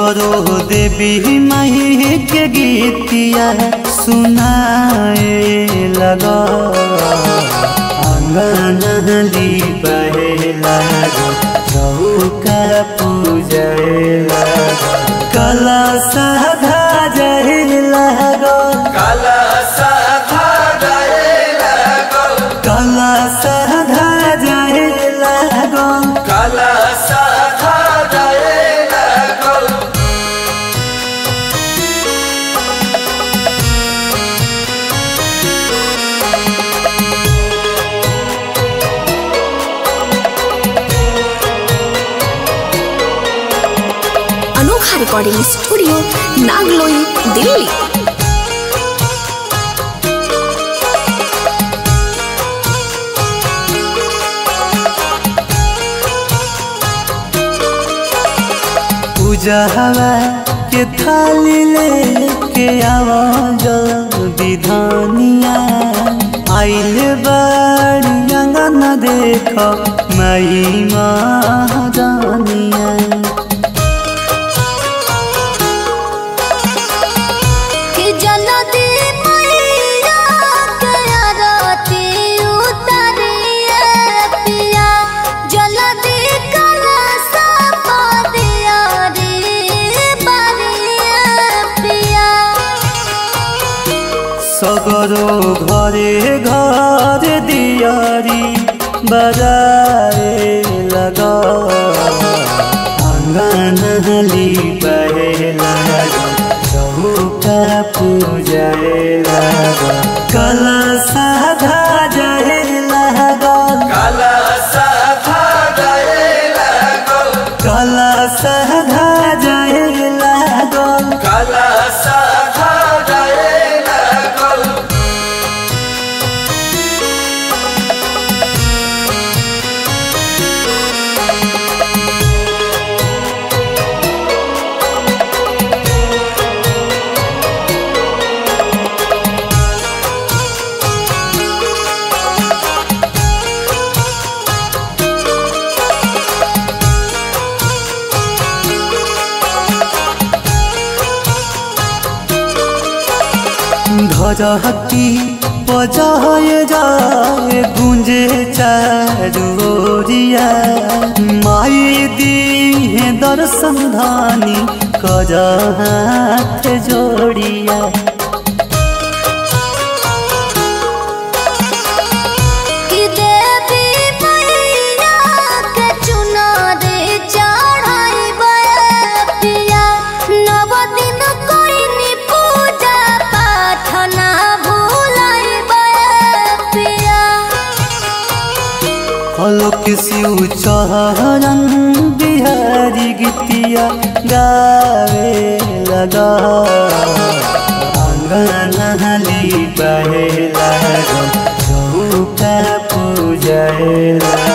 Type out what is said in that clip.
सगरो देवी माही के गीतिया सुनाए लगा आंगन दीपहे लगा चौका पूजए लगा कला साधा जहे लगा काला साधा जाए लगो कला साधा जहे लगा काला साधा जाए लगो अनोखा रिकॉर्डिंग स्टूडियो नागलोई दिल्ली पूजा हवा के थाली लेके आवा जल्दी धानिया आइल बाड़ी अंगन देख मई महादानिया कि जलदी मैया के आरती उतारिए पिया जलदी कलशा पदिया रे बारिए पिया सगरो घरे घर दियारी बजाए लगा आंगन हली बहे लगा चौका पूजाए लगा कला साधा जाए लगा काला साधा जाए लगो कला साधा जाए लगा काला साधा जाए लगो धरहती बजाए जाए गुंजे चारोरिया माई दी है दर्शन धानी कर हाथ जोड़िया कि देवी मैया के चुनरी चढ़ाइबे पिया नव दिन कोइनी पूजा पाठ ना भूलाइबे पिया फलों शिव चरण बिहारी गीतिया गावे लगा आंगन हली बहे लगा चौका पूजाए लगा